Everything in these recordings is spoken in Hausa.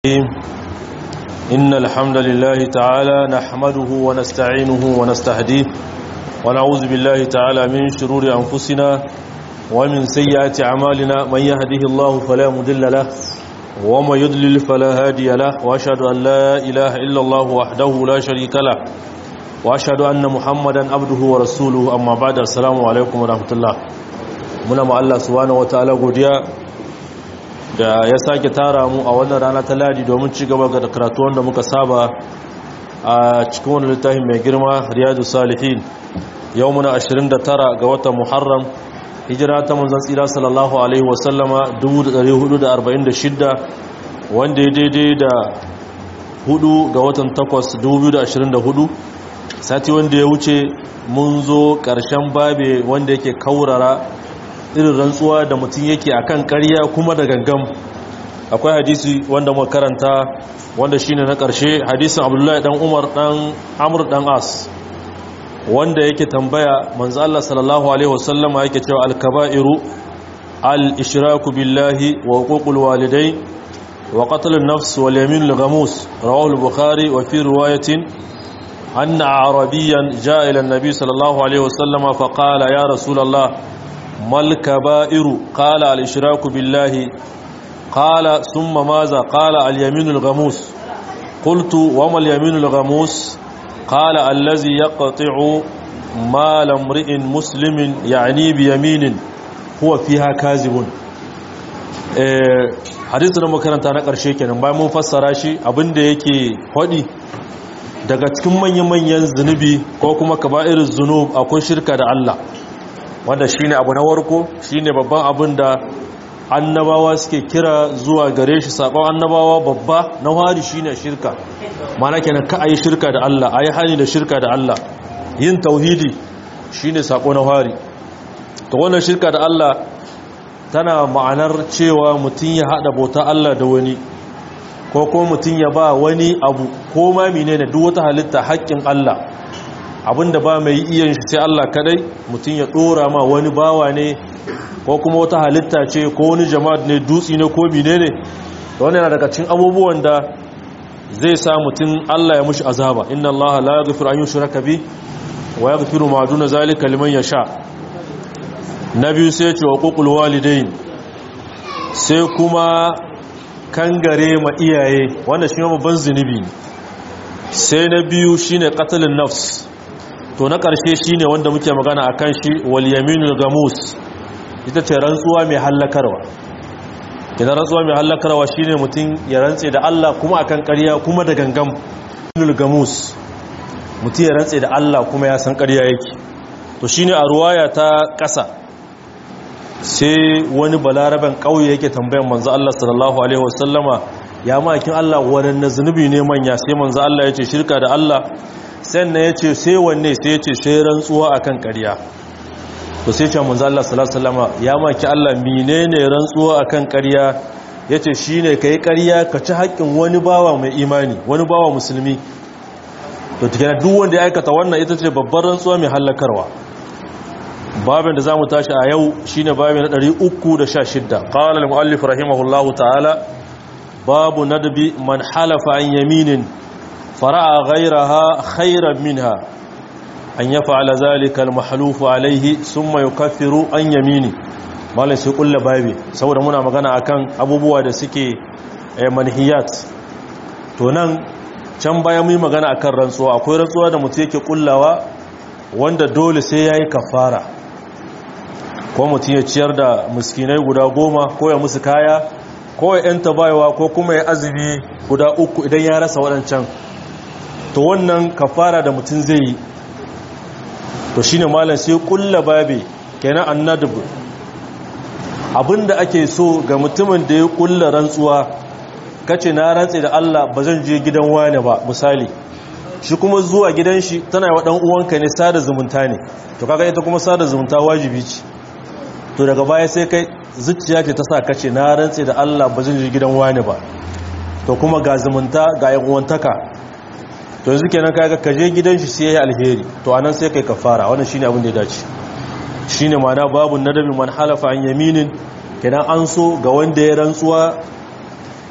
إن الحمد لله تعالى نحمده ونستعينه ونستهديه ونعوذ بالله تعالى من شرور أنفسنا ومن سيئات أعمالنا من يهده الله فلا مضل له وما يضلل فلا هادي له وأشهد أن لا إله إلا الله وحده لا شريك له وأشهد أن محمدا عبده ورسوله أما بعد السلام عليكم ورحمة الله muna ma Allah subhanahu wataala godiya da ya sake tara mu a wannan rana ta ladi domin ci gaba da karatu wanda muka saba a cikin wannan littafin mai girma riyadu salihin yau muna 29 ga watan muharram hijira ta manzon tsira sallallahu alaihi wasallama 1446 wanda ya daidai da 4 ga watan 8 2024 sati wanda ya wuce mun zo ƙarshen babe wanda yake kaurara irin rantsuwa da mutum yake akan ƙarya kuma da gangam akwai hadisi wanda muka karanta wanda shine na ƙarshe hadisin Abdullahi dan Umar dan Amr dan As wanda yake tambaya manzo Allah sallallahu alaihi wasallama yake cewa al-kaba'iru al-ishraku billahi wa huququl walidayn wa qatl an-nafs wal yamin al-ghamus rawahu al-bukhari wa fi riwayatin anna arabiyan jaa ila an-nabi sallallahu alaihi wasallama fa qala ya rasulullah ما الكبائر قال الاشراك بالله قال ثم ماذا قال اليمين الغموس قلت وما اليمين الغموس قال الذي يقطع مال امرئ مسلم يعني بيمين هو فيها كاذب hadisu na makaranta na ƙarshe kenan bayan mun fassara shi abinda yake hodi daga cikin manyan-manyan zunubi ko kuma kaba'irin zunub akwai shirka da Allah wanda shine abu na warko shine babban abin da annabawa suke kira zuwa gare shi sakon annabawa babba na hari shine shirka mana kenan ka ayi shirka da Allah ayi hani da shirka da Allah yin tauhidi shine sako na hari to wannan shirka da Allah tana ma'anar cewa mutum ya hada bauta Allah da wani ko kuma mutum ya ba wani abu ko ma menene duk wata halitta haƙƙin Allah abinda ba mai iyan shi sai Allah kadai mutum ya dora ma wani bawa ne ko kuma wata halitta ce ko wani jama'a ne dutsi ne ko mine ne wannan yana daga cikin abubuwan da zai sa mutum Allah ya mushi azaba inna Allah la yaghfiru an yushraka bi wa yaghfiru ma duna zalika liman yasha nabi sai ya ce wa qul walidain sai kuma kangare ma iyaye wanda shi babban zunubi sai na biyu shine qatlun nafs to na ƙarshe shi ne wanda muke magana a kan shi walyaminul gamus ita ce rantsuwa mai hallakarwa idan rantsuwa mai hallakarwa shi ne mutum ya rantse da Allah kuma akan ƙarya kuma da gangam walyaminul gamus mutum ya rantse da Allah kuma ya san ƙarya yake to shi ne a ruwaya ta ƙasa sai wani balaraben ƙauye yake tambayan manzo Allah sallallahu alaihi wasallama ya makin Allah waɗanne zunubi ne manya sai manzo Allah ya ce shirka da Allah sannan ya ce sai wanne sai ya ce sai rantsuwa akan ƙarya to sai ce manzo Allah sallallahu alaihi wasallam ya maki Allah menene rantsuwa akan ƙarya yace shine kai ƙarya ka ci haƙƙin wani bawa mai imani wani bawa musulmi to tikira duk wanda ya aikata wannan ita ce babbar rantsuwa mai hallakarwa babin da zamu tashi a yau shine babin na 316 qala al-muallif rahimahullahu ta'ala babu nadbi man halafa an yaminin فرأى غيرها خيرا منها أن يفعل ذلك المحلوف عليه ثم يكفر أن يميني malai sai kulla babi saboda muna magana akan abubuwa da suke manhiyat to nan can baya mu yi magana akan rantsuwa akwai rantsuwa da mutum yake kullawa wanda dole sai yayi kafara ko mutum ya ciyar da miskinai guda goma ko ya musu kaya ko ya yanta bayawa ko kuma ya azumi guda uku idan ya rasa waɗancan to wannan kafara da mutum zai yi to shine malam sai kulla babe kenan annadab abinda ake so ga mutumin da ya kulla rantsuwa kace na rantse da Allah ba zan je gidan wani ba misali shi kuma zuwa gidan shi tana yi wa dan uwanka ne sada zumunta ne to kaga ita kuma sada zumunta wajibi ce to daga baya sai kai zuciya ce ta sa kace na rantse da Allah ba zan je gidan wani ba to kuma ga zumunta ga yan uwantaka to yanzu kenan kaga ka je gidan shi sai yayi alheri to anan sai kai kafara wannan shine abin da ya dace shine ma'ana babu nadabi man halafa an yaminin kenan an so ga wanda ya rantsuwa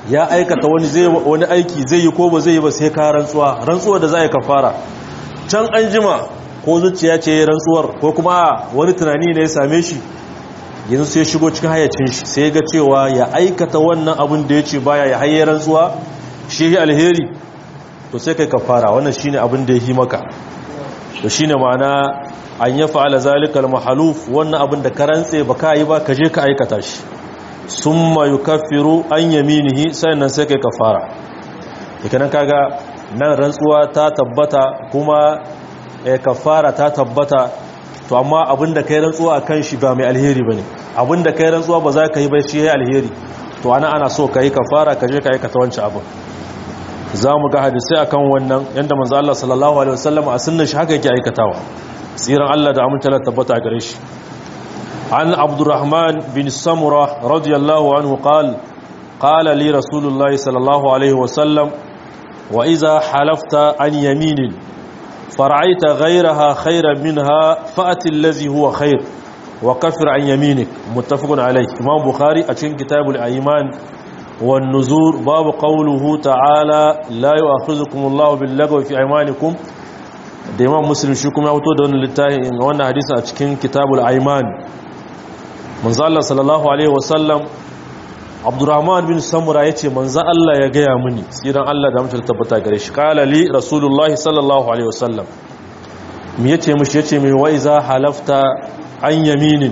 ya aikata wani zai wani aiki zai yi ko ba zai yi ba sai ka rantsuwa rantsuwa da za ka fara can an jima ko zuciya ce ya rantsuwar ko kuma wani tunani ne ya same shi yanzu sai shigo cikin hayacin shi sai ga cewa ya aikata wannan abin da ya ce baya ya haye rantsuwa shi alheri to sai kai kafara wannan shine abin da ya yi maka to shine ma'ana an ya fa'ala zalikal mahaluf wannan abin da ka rantse ba ka yi ba ka je ka aikata shi summa yukaffiru an yaminihi sannan sai kai kafara dikanan kaga nan rantsuwa ta tabbata kuma eh kafara ta tabbata to amma abin da kai rantsuwa akan shi ba mai alheri bane abin da kai rantsuwa ba za ka yi ba shi yayi alheri to ana ana so ka yi kafara ka je ka aikata wancan abin za mu ga hadisai akan wannan yadda manzo Allah sallallahu alaihi wasallam a sunnan shi haka yake aikatawa tsiran Allah da aminta Allah tabbata a gare shi an Abdurrahman bin Samura radiyallahu anhu qala qala li Rasulullahi sallallahu alaihi wasallam wa idza halafta an yaminin fara'aita ghayraha khayran minha fa'ati allazi huwa khayr wa kafir an yaminik muttafaqun alayh Imam Bukhari a cikin kitabul ayman والنزور باب قوله تعالى لا يؤاخذكم الله باللغو في ايمانكم da imam muslim shi kuma ya fito da wannan littafin wannan hadisin a cikin kitabul aiman manzo Allah sallallahu alaihi wasallam Abdurrahman bin Samura yace manzo Allah ya gaya mini tsiran Allah da mutum tabbata gare shi qala li rasulullahi sallallahu alaihi wasallam me yace mishi yace mai wa iza halafta an yaminin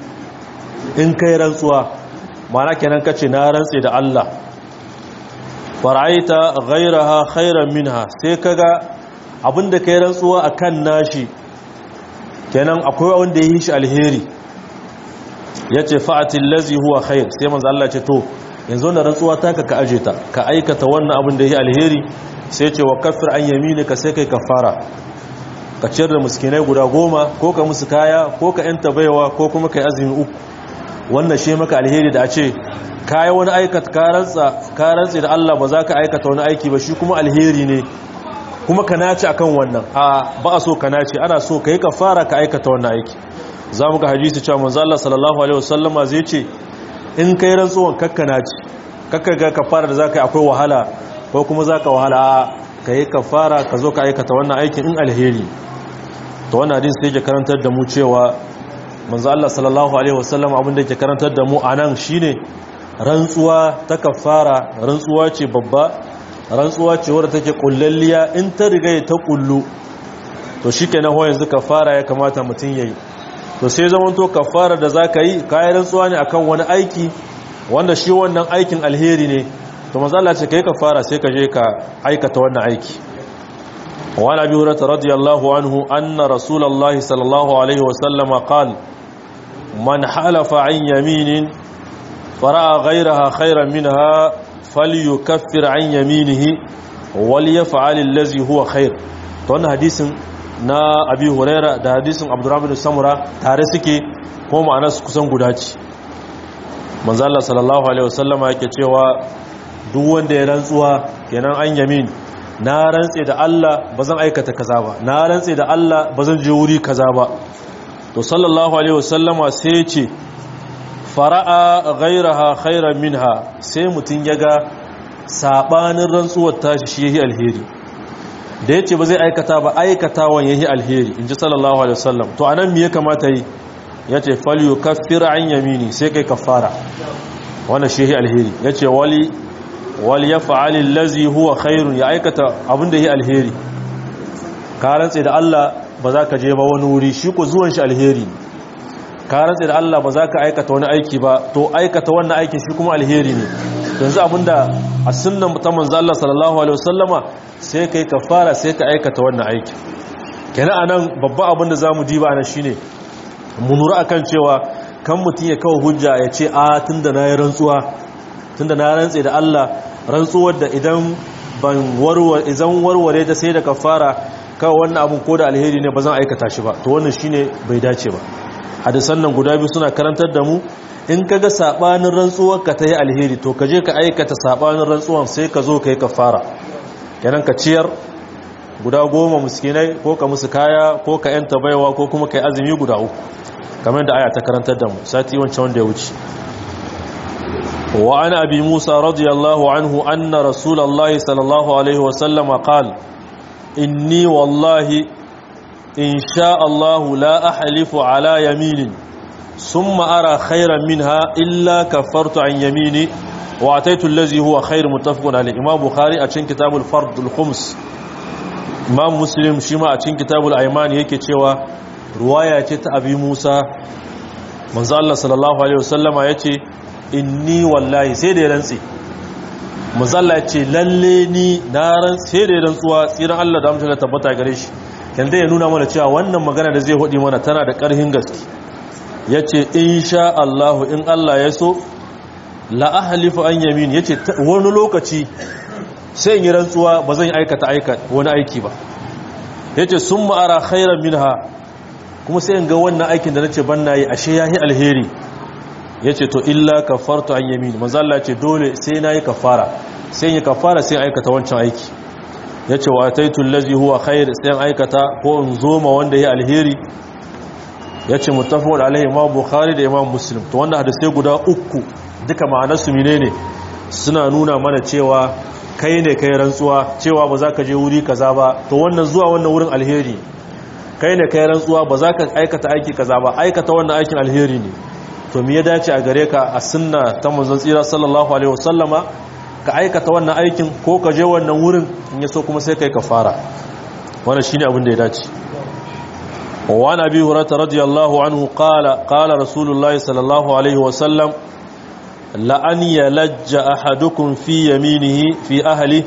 in kai rantsuwa mana kenan kace na rantse da Allah fara'aita ghayraha khairan minha sai kaga abinda kai rantsuwa akan nashi kenan akwai wanda yi shi alheri yace fa'atil ladzi huwa khair sai manzo Allah ce to yanzu na rantsuwa taka ka aje ta ka aikata wannan abin da yi alheri sai ce wa kaffir an yaminika sai kai kafara ka ciyar da miskinai guda goma ko ka musu kaya ko ka yanta baiwa ko kuma kai azumi uku wannan shi maka alheri da a ce kayi wani aikata karantsa da Allah ba za ka aikata wani aiki ba shi kuma alheri ne kuma ka nace akan wannan a ba a so ka nace ana so ka yi kafara ka aikata wannan aiki za mu ga hadisi cewa manzo Allah sallallahu alaihi wasallama zai ce in kai rantsuwan kakka nace kakka ga kafara da zaka yi akwai wahala ko kuma zaka wahala a ka yi kafara ka zo ka aikata wannan aikin in alheri to wannan hadisi sai ke karantar da mu cewa manzo Allah sallallahu alaihi wasallam abin da yake karantar da mu anan shine rantsuwa ta kafara rantsuwa ce babba rantsuwa ce wadda take kullalliya in ta riga ta kullu to shikenan ho yanzu kafara ya kamata mutun yayi to sai zaman to kafara da zaka yi kai rantsuwa ne akan wani aiki wanda shi wannan aikin alheri ne to manzo Allah ce kai kafara sai ka je ka aikata wannan aiki وعن ابي هريره رضي الله عنه ان رسول الله صلى الله عليه وسلم قال من حلف عن يمين فراى غيرها خيرا منها فليكفر عن يمينه وليفعل الذي هو خير to wannan hadisin na abi huraira da hadisin abdurrahman bin samura tare suke ko ma'ana su kusan guda ce manzo Allah sallallahu alaihi wasallama yake cewa duk wanda ya rantsuwa kenan an yamin na rantse da Allah ba zan aikata kaza ba na rantse da Allah ba zan je wuri kaza ba to sallallahu alaihi wasallama sai ce fara'a ghairaha khairan minha sai mutun yaga sabanin rantsuwar tashi shi yayi alheri da yace ba zai aikata ba aikatawan yayi alheri inji sallallahu alaihi wasallam to anan me ya kamata yi yace falyukaffir an yamini sai kai kafara wannan shi yayi alheri yace wali wal yaf'al allazi huwa khairun ya aikata abinda yi alheri ka rantse da Allah ba za ka je ba wani wuri shi ko zuwan shi alheri ka rantse da Allah ba za ka aikata wani aiki ba to aikata wannan aikin shi kuma alheri ne yanzu abinda a sunnan ta manzo Allah sallallahu alaihi wasallama sai kai kafara sai ka aikata wannan aiki kenan anan babban abin da zamu diba anan shine mu nura akan cewa kan mutun ya kawo hujja ya ce a tunda na yi rantsuwa tunda na rantse da Allah rantsuwar da idan ban warware idan warware ta sai da kafara kawai wannan abun ko da alheri ne ba zan aikata shi ba to wannan shine bai dace ba hadisan nan guda biyu suna karantar da mu in kaga sabanin rantsuwar ka ta yi alheri to ka je ka aikata sabanin rantsuwan sai ka zo ka yi kafara kenan ka ciyar guda goma miskinai ko ka musu kaya ko ka yanta baiwa ko kuma ka yi azumi guda uku kamar da aya ta karantar da mu sati wancan wanda ya wuce wa ana abi musa radiyallahu anhu anna rasulullahi sallallahu alaihi wasallam qala inni wallahi in sha Allah la ahlifu ala yaminin summa ara khairan minha illa kafartu an yamini wa ataitu allazi huwa khair muttafaqun alayh imam bukhari a cikin kitabul fard al khums imam muslim shi ma a cikin kitabul ayman yake cewa ruwaya ce ta abi musa manzo Allah sallallahu alaihi wasallama yace inni wallahi sai da ya rantsi manzo Allah yace lalle ni na ran sai da ya rantsuwa tsiran Allah da mutunta tabbata gare shi yanda ya nuna mana cewa wannan magana da zai hudi mana tana da karhin gaske yace insha Allah in Allah ya so la ahlifu an yamin yace wani lokaci sai in yi rantsuwa ba zan aikata aika wani aiki ba yace summa ara khairan minha kuma sai in ga wannan aikin da nace ban nayi ashe yahi alheri yace to illa kafartu an yamin manzo Allah yace dole sai nayi kafara sai in yi kafara sai aikata wancan aiki yace wa taitul ladzi huwa khair sai in aikata ko in zoma wanda yahi alheri yace muttafaqun alaihi imam bukhari da imam muslim to wannan hadisi guda uku duka ma'anarsu menene suna nuna mana cewa kai ne kai rantsuwa cewa ba za ka je wuri kaza ba to wannan zuwa wannan wurin alheri kai ne kai rantsuwa ba za ka aikata aiki kaza ba aikata wannan aikin alheri ne to me ya dace a gare ka a sunna ta manzon tsira sallallahu alaihi wasallama ka aikata wannan aikin ko ka je wannan wurin in yaso kuma sai kai kafara wannan shine abin da ya dace wa nabi hurairah radiyallahu anhu qala qala rasulullahi sallallahu alaihi wasallam لأن يلج أحدكم في يمينه في أهله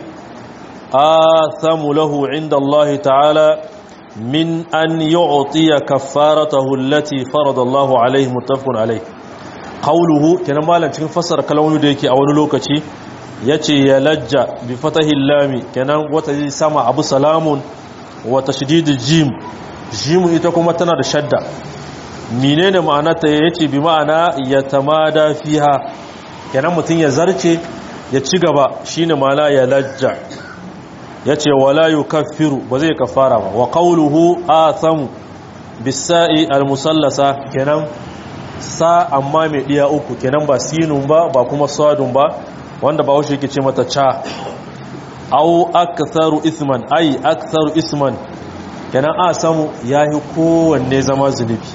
آثم له عند الله تعالى من أن يعطي كفارته التي فرض الله عليه متفق عليه قوله كان مالا cikin fassara kalmomi da yake a wani lokaci yace ya lajja bi fatahi lam kenan wata sama abu salamun wa tashdid jim jim ita kuma tana da shadda menene ma'anarta yace bi ma'ana yatamada fiha kenan mutum ya zarce ya ci gaba shine mala ya lajja yace wala yukaffiru ba zai kafara ba wa qawluhu athamu bisa'i almusallasa kenan sa amma mai diya uku kenan ba sinun ba ba kuma sadun ba wanda ba washe yake ce mata cha au aktharu isman ai aktharu isman kenan asamu yahi kowanne zama zunubi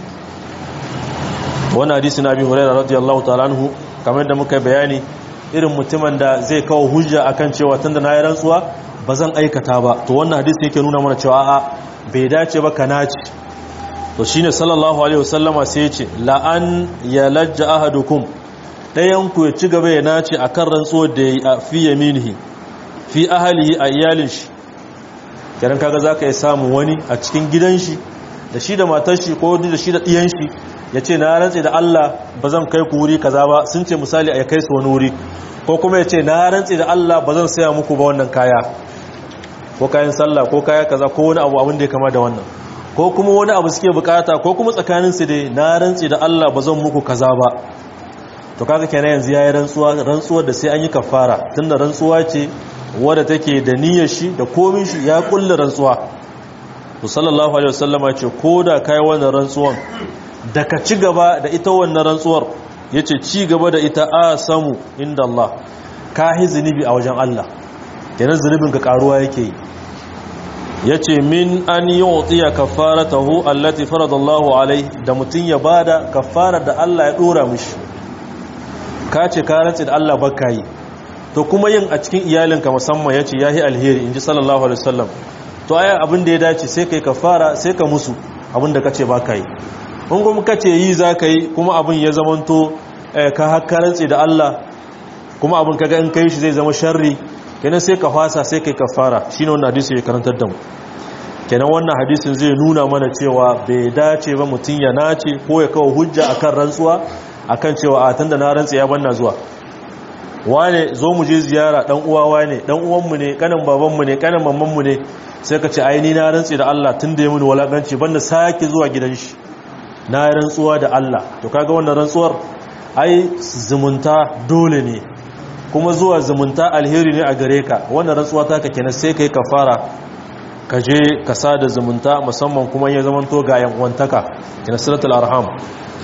wannan hadisi na abi hurairah radiyallahu ta'ala anhu kamar da muka bayani irin mutumin da zai kawo hujja akan cewa tunda na yi rantsuwa ba zan aikata ba to wannan hadisi yake nuna mana cewa a'a bai dace ba ka naci to shine sallallahu alaihi wasallama sai ya ce la'an ya lajja ahadukum dayan ku ya ci gaba ya nace akan rantsuwar da yayi a fi yaminihi fi ahlihi a iyalin shi kiran kaga zaka yi samu wani a cikin gidan shi da shi da matar shi ko da shi da diyan shi ya ce na rantse da Allah ba zan kai ku wuri kaza ba sun ce misali a kai su wani wuri ko kuma ya ce na rantse da Allah ba zan saya muku ba wannan kaya ko kayan sallah ko kaya kaza ko wani abu abin da ya kama da wannan ko kuma wani abu suke bukata ko kuma tsakanin su dai na rantse da Allah ba zan muku kaza ba to kaga kenan yanzu yayi rantsuwa rantsuwar da sai an yi kafara tunda rantsuwa ce wadda take da niyyar shi da komin shi ya kulle rantsuwa to sallallahu alaihi wasallama ce ko da kai wannan rantsuwan da ka ci gaba da ita wannan rantsuwar ya ce ci gaba da ita a samu inda Allah ka yi zunubi a wajen Allah yanar zunubin ka karuwa yake yi ya ce min an yi otiya kafara taho allati faradallahu alai da mutum ya bada kafara da Allah ya dora mishi ka ce ka rantsi da Allah baka yi to kuma yin a cikin iyalinka musamman ya ce ya yi alheri in ji sallallahu alaihi wasallam to aya abin da ya dace sai ka yi kafara sai ka musu abin da ka ce baka yi in kuma kace yi za ka yi kuma abin ya zamanto ka hakkarantse da Allah kuma abin kaga in kai shi zai zama sharri kenan sai ka fasa sai kai kafara shine wannan hadisi ya karantar da mu kenan wannan hadisin zai nuna mana cewa bai dace ba mutun ya nace ko ya kawo hujja akan rantsuwa akan cewa a tunda na rantsa ya banna zuwa wane zo mu je ziyara dan uwa wane dan uwanmu ne kanin babanmu ne kanin mammanmu ne sai ka ce ai ni na rantsi da Allah tunda ya muni walakanci banda sake zuwa gidan shi na rantsuwa da Allah to kaga wannan rantsuwar ai zumunta dole ne kuma zuwa zumunta alheri ne a gare ka wannan rantsuwa ta ka kenan sai kai kafara ka je ka sada zumunta musamman kuma ya zamanto ga yan uwantaka ina siratul arham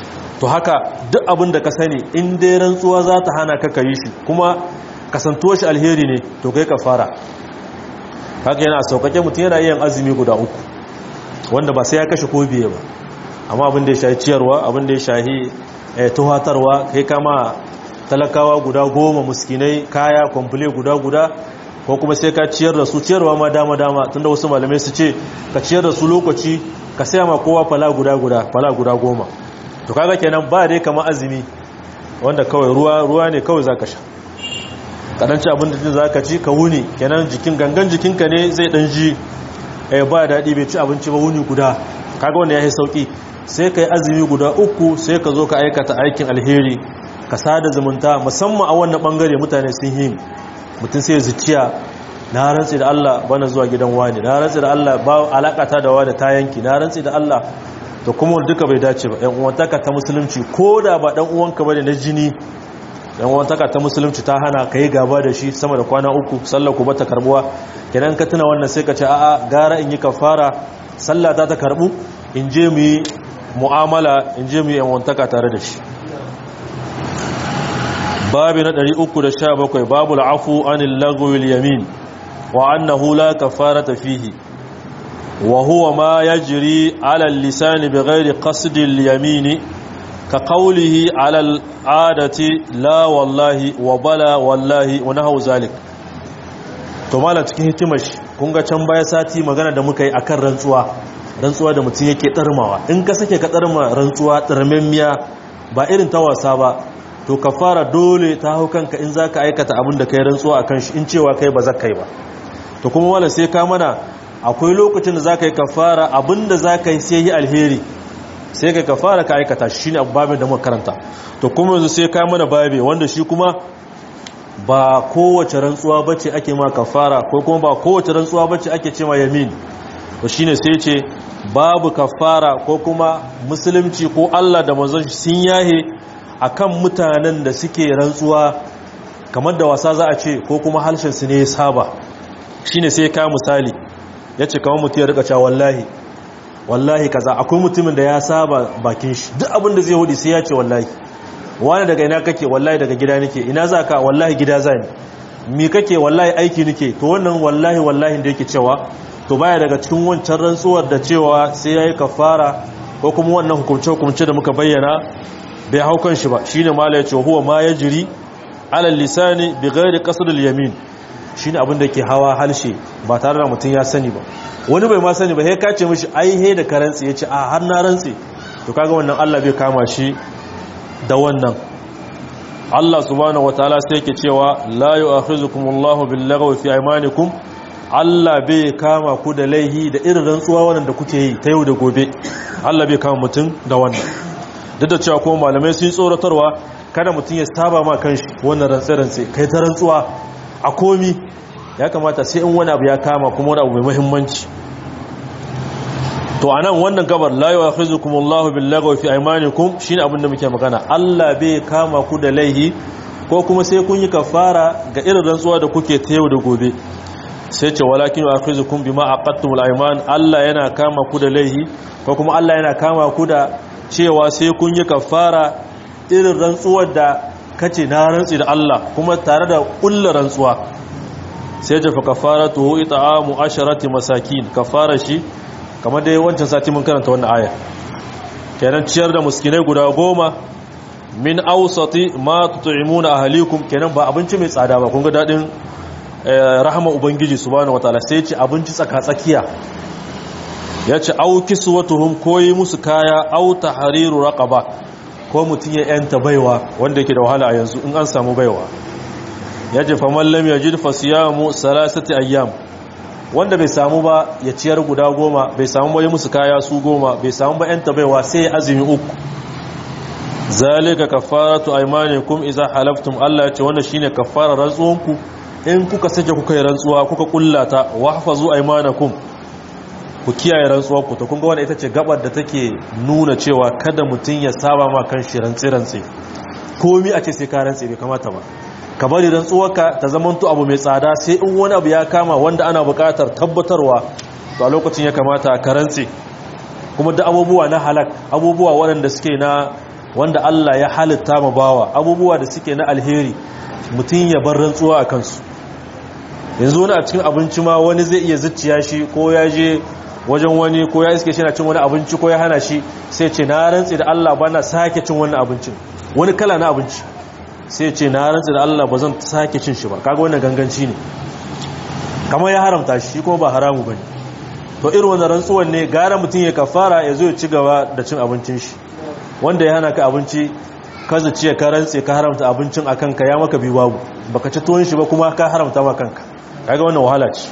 to haka duk abin da ka sani in dai rantsuwa za ta hana ka yi shi kuma kasantuwa shi alheri ne to kai ka fara haka yana sauƙaƙe mutum yana yin azumi guda uku wanda ba sai ya kashe ko biye ba amma abin da ya shahi ciyarwa abin da ya shahi tuhatarwa kai kama talakawa guda goma muskinai kaya kwamfule guda guda ko kuma sai ka ciyar da su ciyarwa ma dama dama tunda wasu malamai su ce ka ciyar da su lokaci ka saya ma kowa fala guda guda fala guda goma to kaga kenan ba dai kama azumi wanda kawai ruwa ruwa ne kawai zaka sha kadan ci abin da zaka ci ka wuni kenan jikin gangan jikinka ne zai dan ji eh ba dadi bai ci abinci ba wuni guda kaga wanda yayi sauki sai kai azumi guda uku sai ka zo ka aikata aikin alheri ka sada zumunta musamman a wannan bangare mutane sun yi mutum sai zuciya na rantsi da Allah bana zuwa gidan wani na rantsi da Allah ba alakata da wani ta yanki na rantsi da Allah to kuma duka bai dace ba yan uwantaka ta musulunci ko da ba dan uwanka bane na jini yan uwantaka ta musulunci ta hana kai gaba da shi sama da kwana uku sallar ku bata karbuwa kenan ka tuna wannan sai ka ce a'a gara in yi kafara sallah ta ta karbu in je mu yi mu'amala in je mu yi yan uwantaka tare da shi babi na 317 babu al'afu anil lagwil yamin wa annahu la kafarata fihi wa huwa ma yajri ala al-lisan bighayri qasd al-yamin ka qawlihi ala al-adati la wallahi wa bala wallahi wa nahu zalik to mala cikin hikimar shi kun ga can baya sati magana da muka yi akan rantsuwa rantsuwa da mutum yake tsarmawa in ka sake ka tsarma rantsuwa tsarmemmiya ba irin ta wasa ba to ka fara dole ta hau kanka in za ka aikata abin da ka yi rantsuwa a kan shi in cewa kai ba za ka yi ba to kuma wala sai ka mana akwai lokacin da za ka yi ka fara abin da za ka yi sai yi alheri sai ka ka fara ka aikata shi ne babin da makaranta to kuma yanzu sai ka mana babe wanda shi kuma ba kowace rantsuwa bace ake ma kafara ko kuma ba kowace rantsuwa bace ake ce ma yamin to shine sai ce babu kafara ko kuma musulunci ko Allah da manzon sun yahe akan mutanen da suke rantsuwa kamar da wasa za a ce ko kuma harshen su ne ya saba shine sai ka misali yace kamar mutum ya rika cewa wallahi wallahi kaza akwai mutumin da ya saba bakin shi duk abin da zai hudi sai ya ce wallahi wani daga ina kake wallahi daga gida nake ina za ka wallahi gida za ni mi kake wallahi aiki nake to wannan wallahi wallahi da yake cewa to baya daga cikin wancan rantsuwar da cewa sai yayi kafara ko kuma wannan hukumce hukumce da muka bayyana bai hau kan shi ba shine mala ya ce huwa ma yajri ala lisani bi ghairi qasd al yamin shine abin da ke hawa halshe ba tare da mutum ya sani ba wani bai ma sani ba sai ka ce mishi ai he da karantsi yace a har na rantsi to kaga wannan Allah bai kama shi da wannan Allah subhanahu wataala sai yake cewa la yu'akhizukumullahu billaghwi fi aymanikum Allah bai kama ku da laihi da irin rantsuwa wannan da kuke yi ta yau da gobe Allah bai kama mutum da wannan duk da cewa kuma malamai sun tsoratarwa kada mutum ya saba ma kanshi wannan rantsi-rantsi kai ta rantsuwa a komi ya kamata sai in wani abu ya kama kuma wani abu mai muhimmanci to anan wannan gabar la yu'akhizukumullahu billaghwi fi aymanikum shine abin da muke magana Allah bai kama ku da laihi ko kuma sai kun yi kafara ga irin rantsuwa da kuke ta yau da gobe sai ce walakin yu'akhizukum bima aqadtumul ayman Allah yana kama ku da laihi ko kuma Allah yana kama ku da cewa sai kun yi kafara irin rantsuwar da kace na rantsi da Allah kuma tare da kullu rantsuwa sai ce fa kafaratu it'amu asharati masakin kafara shi kamar dai wancan sati mun karanta wannan aya kenan ciyar da muskinai guda goma min awsati ma tut'imuna ahlikum kenan ba abinci mai tsada ba kun ga dadin rahama ubangiji subhanahu wataala sai ya ce abinci tsaka tsakiya ya ce au kiswatuhum koyi musu kaya au tahriru raqaba ko mutun ya yanta baiwa wanda yake da wahala a yanzu in an samu baiwa ya ce faman lam yajid fasiyamu salasati ayyam wanda bai samu ba ya ciyar guda goma bai samu ba ya musu kaya su goma bai samu ba yanta baiwa sai azumi uku zalika kafaratu aymanikum idza halaftum Allah ya ce wannan shine kafarar rantsuwanku in kuka sake kuka yi rantsuwa kuka kullata wahfazu aymanakum ku kiyaye rantsuwar ku to kun ga wannan ita ce gabar da take nuna cewa kada mutun ya saba ma kan shi rantsi rantsi komai a ce sai ka rantsi bai kamata ba ka bari rantsuwarka ta zamanto abu mai tsada sai in wani abu ya kama wanda ana buƙatar tabbatarwa to a lokacin ya kamata ka rantsi kuma da abubuwa na halak abubuwa waɗanda suke na wanda Allah ya halitta ma bawa abubuwa da suke na alheri mutum ya bar rantsuwa a kansu yanzu wani a cikin abinci ma wani zai iya zuciya shi ko ya je wajen wani ko ya iske shi na cin wani abinci ko ya hana shi sai ce na rantsi da Allah ba na sake cin wannan abincin wani kala na abinci sai ce na rantsi da Allah ba zan sake cin shi ba kaga wannan ganganci ne kamar ya haramta shi kuma ba haramu bane to irin wannan rantsuwan ne gara mutum ya kafara ya zo ya ci gaba da cin abincin shi wanda ya hana ka abinci ka zaci ka rantse ka haramta abincin a kanka ya maka biyu babu baka ci tuwon shi ba kuma ka haramta ma kanka kaga wannan wahala ce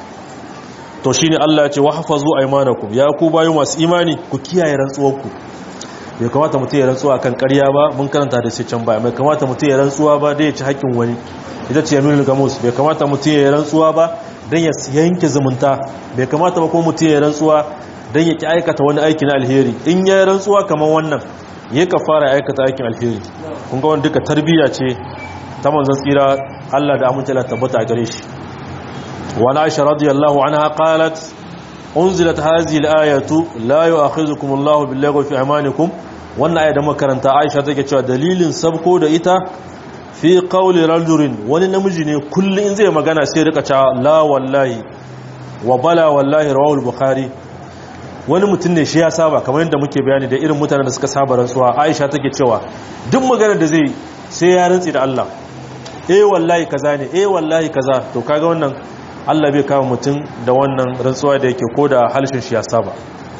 to shine Allah ya ce wa hafazu aymanakum ya ku bayu masu imani ku kiyaye rantsuwarku bai kamata mutum ya rantsuwa kan ƙarya ba mun karanta da sai can baya bai kamata mutum ya rantsuwa ba dai ya ci haƙƙin wani ita ce yaminul gamus bai kamata mutum ya rantsuwa ba dan ya yanke zumunta bai kamata ba ko mutum ya rantsuwa dan ya ki aikata wani aiki na alheri in ya rantsuwa kamar wannan ya ka fara aikata aikin alheri kun ga wani duka tarbiyya ce ta manzon tsira Allah da amince Allah tabbata a gare shi wa Aisha radiyallahu anha qalat unzilat hadhihi al-ayatu la yu'akhidhukum Allahu bil-laghwi fi aymanikum wannan aya da makaranta Aisha take cewa dalilin sabko da ita fi qawli rajulin wani namiji ne kullun in zai magana sai rika cewa la wallahi wa bala wallahi rawahu al-bukhari wani mutum ne shi ya saba kamar yadda muke bayani da irin mutanen da suka saba rantsuwa Aisha take cewa duk maganar da zai sai ya rantsi da Allah eh wallahi kaza ne eh wallahi kaza to kaga wannan Allah bai kama mutum da wannan rantsuwa da yake ko da halshin shi ya saba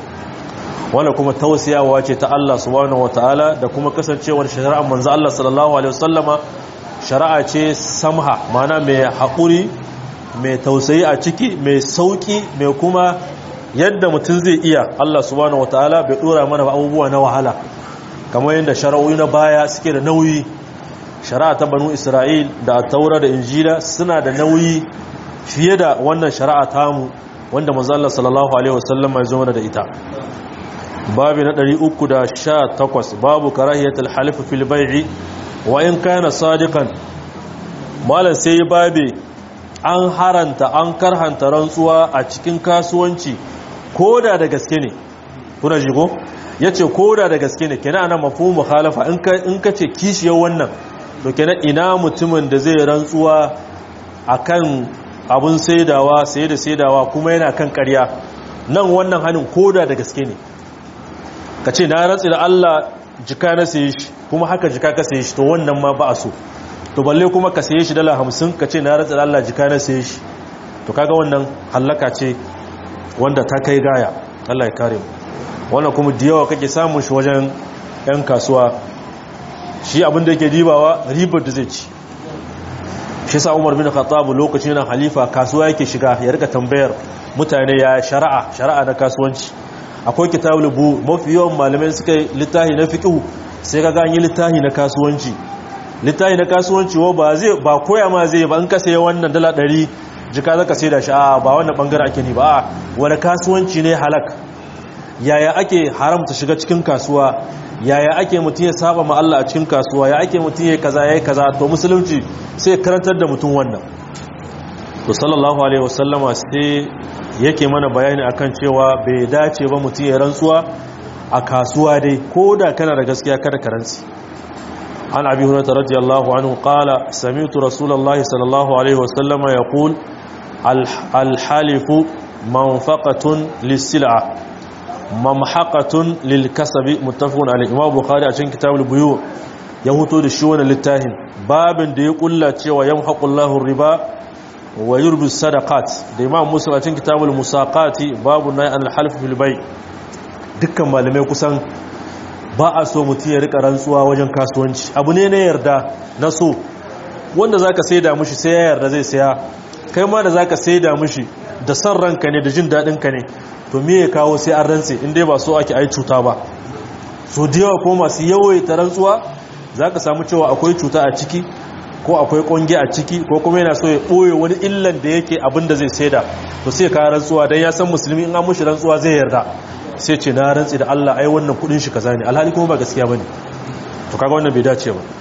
wanda kuma tausiyawa ce ta Allah subhanahu wataala da kuma kasancewar shari'ar manzo Allah sallallahu alaihi wasallama shari'a ce samha mana mai haƙuri mai tausayi a ciki mai sauki mai kuma yadda mutum zai iya Allah subhanahu wataala bai dora mana abubuwa na wahala kamar yadda shari'o'i na baya suke da nauyi shari'a ta banu Isra'il da taura da injila suna da nauyi fiye da wannan shari'a tamu wanda manzo Allah sallallahu alaihi wasallam ya zo da ita babu na 318 babu karahiyatul halif fil bai'i wa in kana sadiqan malan sai babe an haranta an karhanta rantsuwa a cikin kasuwanci koda da gaske ne kuna ji ko yace koda da gaske ne kenan ana mafhumu mukhalafa in ka in ka ce kishiyar wannan to kenan ina mutumin da zai rantsuwa akan abun saidawa sai da saidawa kuma yana kan ƙarya nan wannan hannun koda da gaske ne ka ce na rantsi da Allah jika na saye shi kuma haka jika ka saye shi to wannan ma ba a so to balle kuma ka saye shi dala hamsin ka ce na rantsi da Allah jika na saye shi to kaga wannan hallaka ce wanda ta kai gaya Allah ya kare mu wannan kuma da yawa kake samun shi wajen yan kasuwa shi abin da yake dibawa ribar da zai ci shi sa Umar bin Khattab lokacin yana halifa kasuwa yake shiga ya rika tambayar mutane ya shari'a shari'a na kasuwanci akwai kitabul bu mafi yawan malamai suka yi littahi na fiqh sai kaga an yi littahi na kasuwanci littahi na kasuwanci wa ba zai ba koya ma zai ba in ka sayi wannan dala 100 jika zaka sai da shi a ba wannan bangare ake ni ba a wani kasuwanci ne halak yaya ake haramta shiga cikin kasuwa yaya ake mutum ya saba ma Allah a cikin kasuwa ya ake mutum ya kaza ya kaza to musulunci sai karantar da mutum wannan to sallallahu alaihi wasallama sai yake mana bayani akan cewa bai dace ba mutum ya rantsuwa a kasuwa dai ko da kana da gaskiya kada ka rantsi an abi hurairah radiyallahu anhu qala sami'tu rasulullahi sallallahu alaihi wasallama yaqul al-halifu manfaqatun lis-sil'a mamhaqatun lil-kasabi muttafaqun alayhi imam bukhari a cikin kitabul buyu ya huto da shi wannan littafin babin da ya kulla cewa yamhaqullahu riba wa yurbi sadaqat da imam muslim a cikin kitabul musaqati babu nahy al half fil bay dukkan malamai kusan ba a so mutum ya rika rantsuwa wajen kasuwanci abu ne na yarda na so wanda zaka saida mushi sai ya yarda zai saya kai ma da zaka saida mushi da san ranka ne da jin dadin ka ne to me ya kawo sai an rantse in dai ba so ake ai cuta ba so da yawa ko masu yawaita rantsuwa zaka samu cewa akwai cuta a ciki ko akwai konge a ciki ko kuma yana so ya ɓoye wani illan da yake abin da zai saida to sai ka rantsuwa don ya san musulmi in an mushi rantsuwa zai yarda sai ce na rantsi da Allah ai wannan kudin shi kaza ne alhali kuma ba gaskiya bane to kaga wannan bai dace ba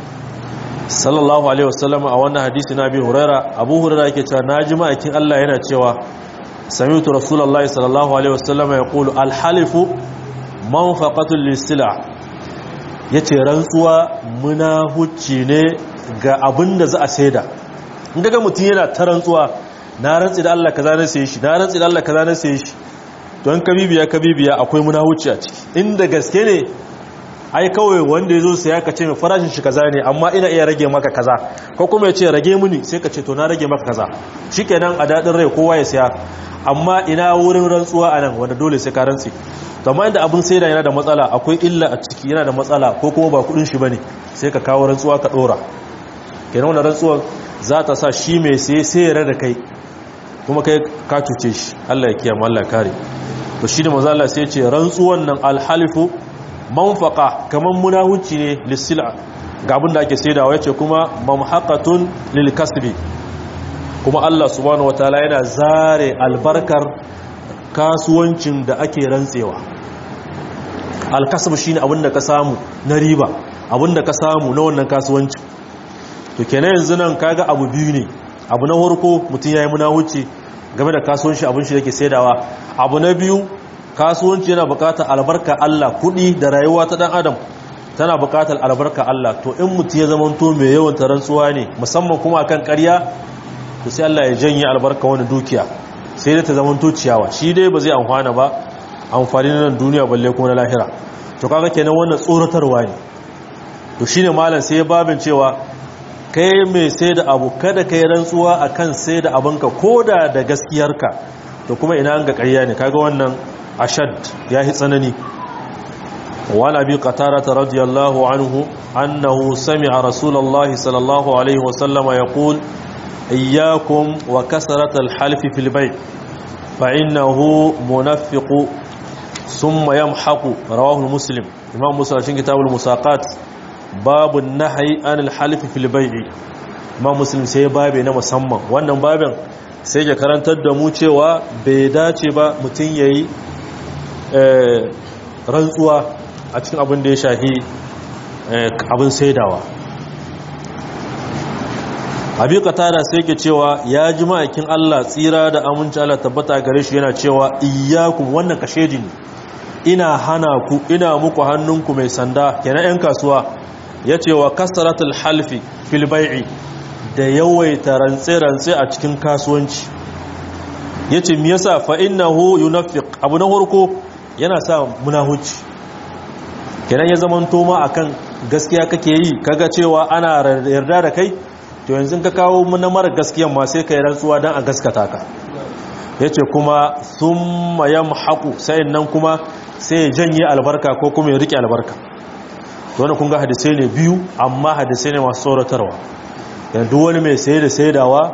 sallallahu alaihi wasallam a wannan hadisi na Abi Huraira Abu Huraira yake cewa naji ma'aikin Allah yana cewa sami'tu rasulullahi sallallahu alaihi wasallam yaqulu al-halifu manfaqatul lis-sila' yace rantsuwa munahuci ne ga abin da za a saida in daga mutum yana ta rantsuwa na rantsi da Allah kaza na saye shi na rantsi da Allah kaza na saye shi don kabibiya kabibiya akwai munahuci a ciki inda gaske ne ai kawai wanda ya zo saya ka ce mai farashin shi kaza ne amma ina iya rage maka kaza ko kuma ya ce rage muni sai ka ce to na rage maka kaza shikenan a dadin rai kowa ya saya amma ina wurin rantsuwa a nan wanda dole sai ka rantsi to amma inda abin saida yana da matsala akwai illa a ciki yana da matsala ko kuma ba kudin shi bane sai ka kawo rantsuwa ka dora kenan wannan rantsuwa za ta sa shi mai sai sai ya da kai kuma kai ka cuce shi Allah ya kiyama Allah kare to shi da manzo Allah sai ya ce rantsuwan nan alhalifu manfaqa kaman munahuci ne lisila ga abin da ake saidawa yace kuma mamhaqatun lil kasbi kuma Allah subhanahu wataala yana zare albarkar kasuwancin da ake rantsewa alkasb shine abin da ka samu na riba abin da ka samu na wannan kasuwancin to kenan yanzu nan kaga abu biyu ne abu na farko mutum yayi munahuci game da kasuwanci abin shi yake saidawa abu na biyu kasuwanci yana bukatar albarka Allah kudi da rayuwa ta dan adam tana bukatar albarka Allah to in mutum ya zamanto mai yawan tarantsuwa ne musamman kuma akan ƙarya to sai Allah ya janye albarka wani dukiya sai dai ta zamanto ciyawa shi dai ba zai amfana ba amfani na nan duniya balle kuma na lahira to kaga kenan wannan tsoratarwa ne to shine malam sai ya babin cewa kai mai sai da abu kada kai rantsuwa akan sai da abinka koda da gaskiyarka to kuma ina an ga ƙarya ne kaga wannan ashad ya yi tsanani wani abi qatarata radiyallahu anhu annahu sami'a rasulullahi sallallahu alaihi wasallama yaqul iyyakum wa kasrat al-halfi fil bay' fa innahu munafiqu thumma yamhaqu rawahu muslim imam muslim cikin kitabul musaqat babu nahyi an al-halfi fil bay' imam muslim sai babe na musamman wannan babin sai ya karantar da mu cewa bai dace ba mutum yayi rantsuwa a cikin abin da ya shahi abin saidawa abi katara sai ke cewa ya ji ma'aikin Allah tsira da aminci Allah tabbata gare shi yana cewa iyyakum wannan kashedi ne ina hana ku ina muku hannunku mai sanda kenan yan kasuwa yace wa kasratul halfi fil bai'i da yawaita rantse-rantse a cikin kasuwanci yace me yasa fa innahu yunaffiq abu na farko yana sa munahuci kenan ya zaman toma akan gaskiya kake yi kaga cewa ana yarda da kai to yanzu ka kawo na mara gaskiyan ma sai ka yi rantsuwa don a gaskata ka ya ce kuma sun mayan haƙu sayin nan kuma sai ya janye albarka ko kuma ya riƙe albarka wani kunga hadisai ne biyu amma hadisai ne masu tsoratarwa yanzu wani mai saye da saidawa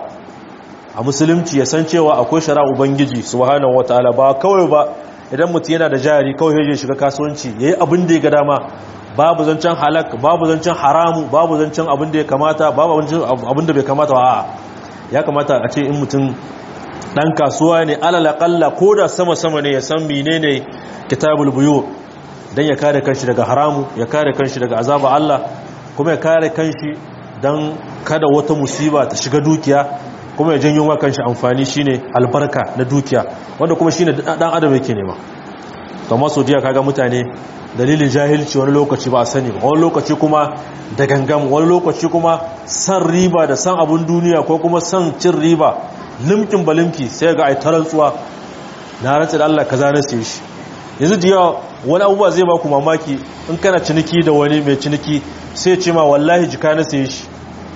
a musulunci ya san cewa akwai shara ubangiji subhanahu wataala ba kawai ba idan mutum yana da jari kawai ya shiga kasuwanci yayi abin da ya ga dama babu zancen halak babu zancen haramu babu zancen abin da ya kamata babu abin da bai kamata ba ya kamata a ce in mutum dan kasuwa ne alal aqalla koda sama sama ne ya san menene kitabul buyu dan ya kare kanshi daga haramu ya kare kanshi daga azaba Allah kuma ya kare kanshi dan kada wata musiba ta shiga dukiya kuma ya janyo wa kanshi amfani shine albarka na dukiya wanda kuma shine dan adam yake nema kamar sodiya kaga mutane dalilin jahilci wani lokaci ba a sani ba wani lokaci kuma da gangam wani lokaci kuma san riba da san abun duniya ko kuma san cin riba limkin balimki sai ga ai tarantsuwa na rantsa da Allah kaza na sai shi yanzu da yawa wani abubuwa zai ba ku mamaki in kana ciniki da wani mai ciniki sai ce ma wallahi jika na sai shi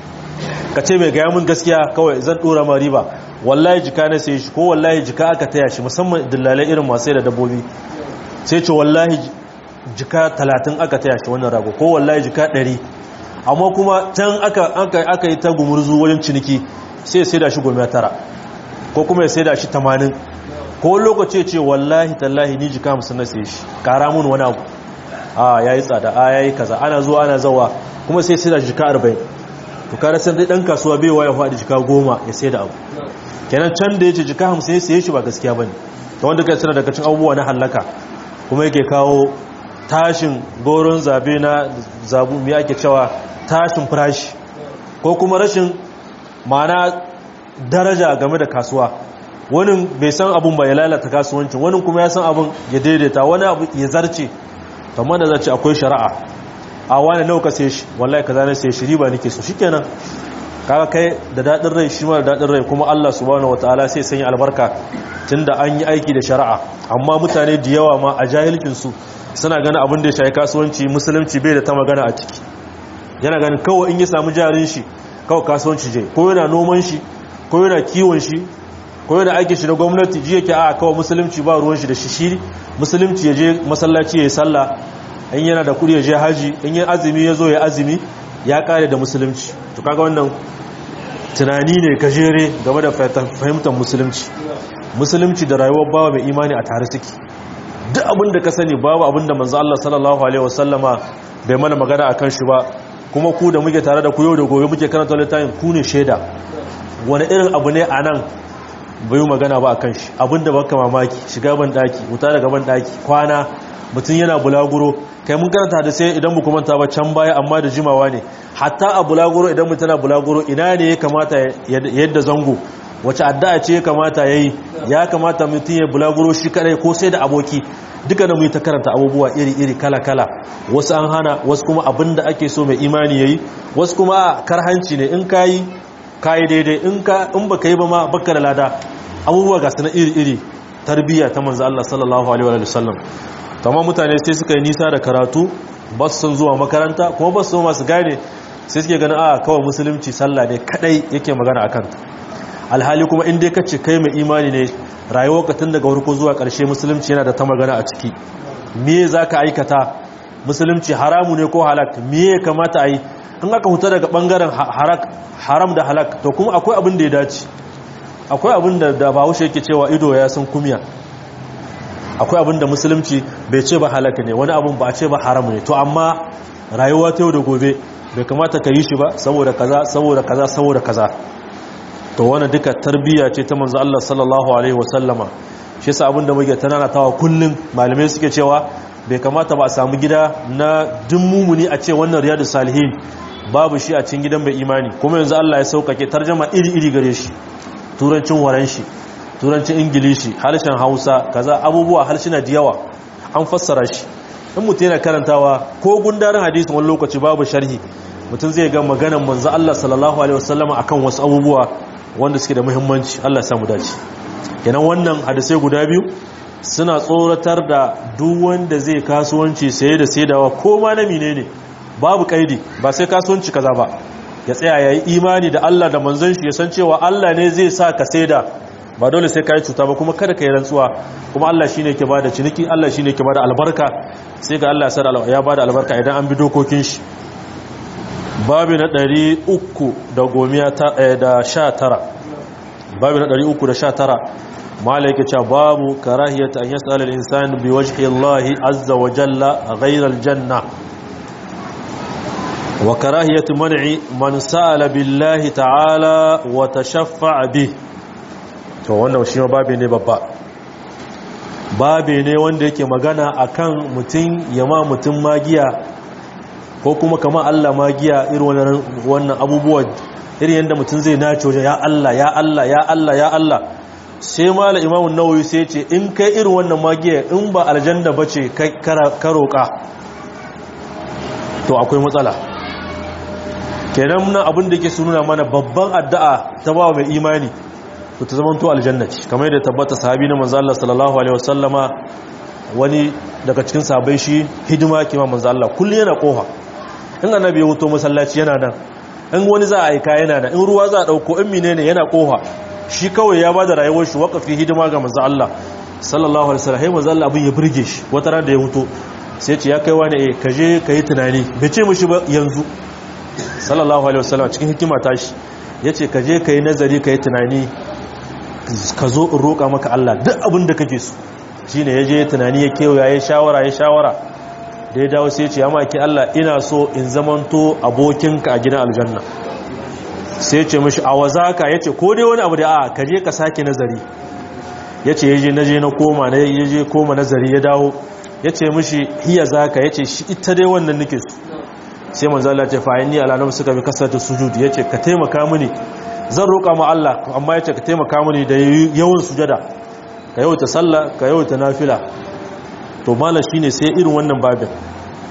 ka ce mai gaya mun gaskiya kawai zan dora ma riba wallahi jika na sai shi ko wallahi jika aka taya shi musamman dillalai irin masu da dabbobi sai ce wallahi jika talatin aka taya shi wannan rago ko wallahi jika ɗari amma kuma can aka yi ta gumurzu wajen ciniki sai sai da shi goma tara ko kuma ya sai da shi tamanin ko lokaci ce wallahi tallahi ni jika musu na sai shi kara mun wani abu a ya yi tsada a ya yi kaza ana zuwa ana zawa kuma sai sai da jika arba'in to kare sai dai ɗan kasuwa bai waya faɗi jika goma ya sai da abu kenan can da ya ce jika hamsin ya sai shi ba gaskiya ba ne ta wanda kai suna daga cin abubuwa na hallaka kuma yake kawo tashin goron zabe na zabu mai ake cewa tashin farashi ko kuma rashin mana daraja game da kasuwa wani bai san abun ba ya lalata kasuwancin wani kuma ya san abun ya daidaita wani abu ya zarce kamar da zarce akwai shari'a a wani nawa ka sai shi wallahi kaza na sai shi riba nake so shikenan kaga kai da dadin rai shi ma da dadin rai kuma Allah subhanahu wataala sai sanya albarka tunda an yi aiki da shari'a amma mutane da yawa ma a jahilcin su suna ganin abin da ya shafi kasuwanci musulunci bai da ta magana a ciki yana ganin kawai in ya samu jarin shi kawai kasuwanci je ko yana noman shi ko yana kiwon shi ko yana aikin shi na gwamnati ji yake a kawai musulunci ba ruwan shi da shi shi musulunci ya je masallaci ya yi sallah in yana da kudi ya je haji in yi azumi ya zo ya azumi ya kare da musulunci to kaga wannan tunani ne gajere game da fahimtar musulunci musulunci da rayuwar bawa mai imani a tare suke duk abin da ka sani babu abin da manzo Allah sallallahu alaihi wasallama bai mana magana akan shi ba kuma ku da muke tare da ku yau da gobe muke karanta littafin ku ne shaida wani irin abu ne a nan bai magana ba akan shi abinda baka mamaki shiga ban daki wuta daga ban daki kwana mutum yana bulaguro kai mun karanta da sai idan muku manta ba can baya amma da jimawa ne hatta a bulaguro idan mutum yana bulaguro ina ne ya kamata yadda zango wace addu'a ce ya kamata yayi ya kamata mutum ya bulaguro shi kadai ko sai da aboki duka da mu ta karanta abubuwa iri-iri kala-kala wasu an hana wasu kuma abinda ake so mai imani yayi wasu kuma karhanci ne in kayi kayi daidai in ka in baka yi ba ma baka da lada abubuwa ga na iri-iri tarbiyya ta manzo Allah sallallahu alaihi wa sallam kamar mutane sai suka yi nisa da karatu ba su son zuwa makaranta kuma ba su so masu gane sai suke ganin a kawai musulunci sallah ne kadai yake magana akan alhali kuma in dai ka ce kai mai imani ne rayuwar ka tun daga farko zuwa ƙarshe musulunci yana da ta magana a ciki me za ka aikata musulunci haramu ne ko halak me ya kamata a yi in aka huta daga ɓangaren haram da halak to kuma akwai abin da ya dace akwai abin da da bahaushe yake cewa ido ya san kumiya akwai abin da musulunci bai ce ba halak ne wani abin ba a ce ba haram ne to amma rayuwa ta yau da gobe bai kamata ka yi shi ba saboda kaza saboda kaza saboda kaza to wannan duka tarbiyya ce ta manzo Allah sallallahu alaihi wasallama shi yasa abin da muke tananatawa kullun malamai suke cewa bai kamata ba a samu gida na mumuni a ce wannan riyadus salihin babu shi a cikin gidan bai imani kuma yanzu Allah ya saukake tarjuma iri-iri gare shi turancin waran shi turancin ingilishi harshen hausa kaza abubuwa harshina da yawa an fassara shi in mutum yana karantawa ko gundarin hadisin wani lokaci babu sharhi mutum zai ga maganan manzo Allah sallallahu alaihi wasallama akan wasu abubuwa wanda suke da muhimmanci Allah ya samu dace kenan wannan hadisai guda biyu suna tsoratar da duk wanda zai kasuwanci saye da saidawa ko ma na menene babu kaidi ba sai kasuwanci kaza ba ya tsaya yayi imani da Allah da manzon shi ya san cewa Allah ne zai sa ka saida ba dole sai kai cuta ba kuma kada ka yi rantsuwa kuma Allah shine yake bada ciniki Allah shine yake bada albarka sai ga Allah ya bada albarka idan an bi dokokin shi babu na 319 babu na 319 mala yake cewa babu karahiyata an yas'ala al-insan bi wajhi Allah azza wa jalla ghayra al-janna wa karahiyatu man'i man sa'ala billahi ta'ala wa tashaffa'a bihi to wannan shi ma babe ne babba babe ne wanda yake magana akan mutum yama mutum magiya ko kuma kama Allah magiya irin wannan abubuwa irin yadda mutum zai nace wajen ya Allah ya Allah ya Allah ya Allah sai mala imamu nawawi sai ce in kai irin wannan magiya in ba aljanna bace kai ka roƙa to akwai matsala kenan nan abin da yake sununa mana babban addu'a ta ba mai imani to ta zamanto aljanna ce kamar yadda tabbata sahabi na manzo Allah sallallahu alaihi wasallama wani daga cikin sahabbai shi hidima ke ma manzo Allah kullu yana kofa in annabi ya wuto masallaci yana nan in wani za a aika yana nan in ruwa za a dauko in menene yana kofa shi kawai ya bada rayuwar shi waqafi hidima ga manzo Allah sallallahu alaihi wasallam manzo Allah abin ya burge shi wata ran da ya wuto sai ce ya kai wani eh kaje kai tunani bai ce mishi ba yanzu sallallahu alaihi wasallam cikin hikima tashi yace kaje kai nazari kai tunani ka zo in roƙa maka Allah duk abin da kake so shi ne ya je tunani ya kewaya ya shawara ya shawara da ya dawo sai ce ya maki Allah ina so in zamanto abokinka a gidan aljanna sai ce mashi a wazaka ya ce ko dai wani abu da a ka je ka sake nazari ya ce ya je na je na koma na ya je koma nazari ya dawo ya ce mashi hiya zaka ya ce shi ita dai wannan nake so sai manzala ce fa'in ni alalam suka bi kasar sujud ya ce ka taimaka mini zan roƙa ma Allah amma ya ce ka taimaka mini da yawan sujada ka yawaita sallah ka yawaita nafila to malam shine sai irin wannan babin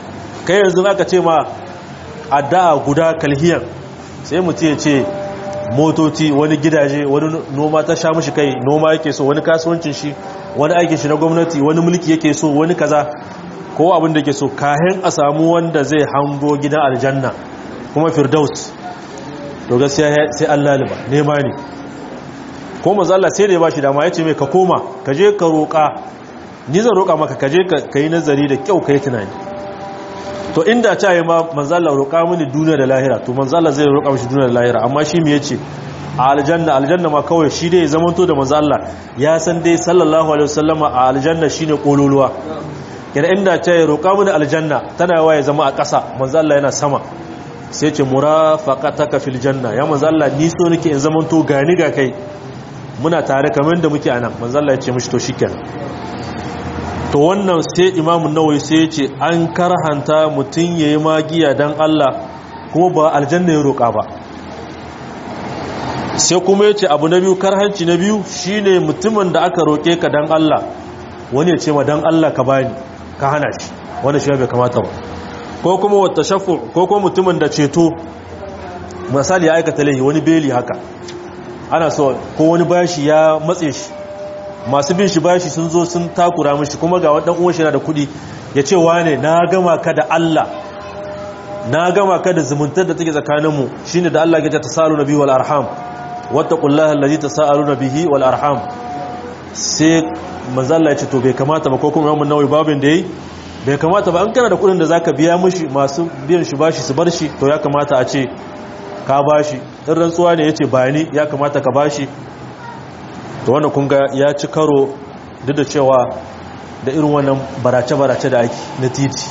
kai yanzu aka ce ma addu'a guda kalhiyan sai mutum ya ce motoci wani gidaje wani noma ta sha mushi kai noma yake so wani kasuwancin shi wani aikin shi na gwamnati wani mulki yake so wani kaza ko abin da yake so kahin a samu wanda zai hango gidan aljanna kuma firdaus to gaskiya sai Allah liba nema ne ko manzo Allah sai da ya bashi dama yace mai ka koma ka je ka roƙa ni zan roƙa maka ka je ka yi nazari da kyau ka yi tunani to inda ta yi ma manzo Allah roƙa mini duniya da lahira to manzo Allah zai roƙa mishi duniya da lahira amma shi me yace a aljanna aljanna ma kawai shi dai zamanto da manzo Allah ya san dai sallallahu alaihi wasallama a aljanna shine kololuwa kina inda ta yi roƙa mini aljanna tana yawa ya zama a ƙasa manzo Allah yana sama sai ce murafaqataka fil janna ya manzo Allah ni so nake in zamanto gani ga kai muna tare kamar da muke anan manzo Allah ya ce mishi to shikenan to wannan sai imamu nawai sai ya ce an karhanta mutum ya yi magiya don Allah kuma ba aljanna ya roƙa ba sai kuma ya ce abu na biyu karhanci na biyu shine mutumin da aka roƙe ka don Allah wani ya ce ma don Allah ka bani ka hana shi wanda shi bai kamata ba ko kuma wata shafu ko kuma mutumin da ceto misali ya aikata laihi wani beli haka ana so ko wani bashi ya matse shi masu bin shi bashi sun zo sun takura mishi kuma ga wadan uwan shi na da kudi ya ce wane na gama ka da Allah na gama ka da zumuntar da take tsakaninmu shine da Allah ya ta tasalu nabi wal arham wattaqullaha allazi tasaluna bihi wal arham sai manzo Allah ya ce to bai kamata ba ko kuma Imam Nawawi babin da yayi bai kamata ba an kana da kudin da zaka biya mishi masu biyan shi bashi su bar shi to ya kamata a ce ka bashi in rantsuwa ne yace bayani ya kamata ka bashi to wannan kun ga ya ci karo duk da cewa da irin wannan barace-barace da ake na titi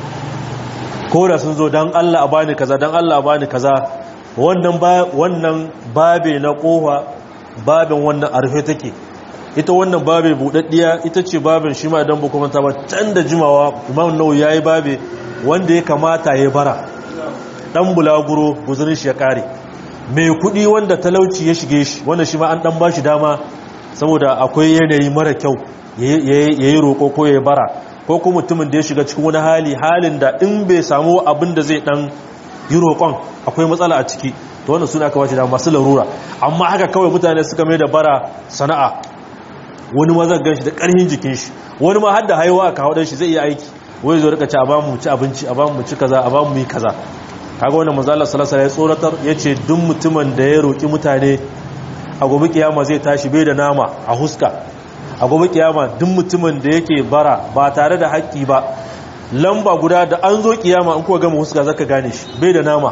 ko da sun zo don Allah a bani kaza don Allah a bani kaza wannan wannan babe na kowa babin wannan arfe take ita wannan babe budaddiya ita ce babin shi ma idan ba kuma ta ba can da jimawa imam nau yayi babe wanda ya kamata ya bara dan bulaguro guzurin shi ya kare mai kudi wanda talauci ya shige shi wanda shi ma an dan bashi dama saboda akwai yanayi mara kyau ya yi roƙo ko ya bara ko kuma mutumin da ya shiga cikin wani hali halin da in bai samu abin da zai dan yi roƙon akwai matsala a ciki to wannan suna aka bashi da masu larura amma haka kawai mutane suka mai da bara sana'a wani ma zan gan shi da ƙarfin jikin shi wani ma har da haihuwa aka hau shi zai iya aiki wai zo rika ci a bamu ci abinci a bamu ci kaza a bamu yi kaza kaga wannan manzo Allah sallallahu alaihi wasallam ya tsoratar yace duk mutumin da ya roki mutane a gobe kiyama zai tashi bai da nama a huska a gobe kiyama duk mutumin da yake bara ba tare da haƙƙi ba lamba guda da an zo kiyama in kuwa gama huska zaka gane shi bai da nama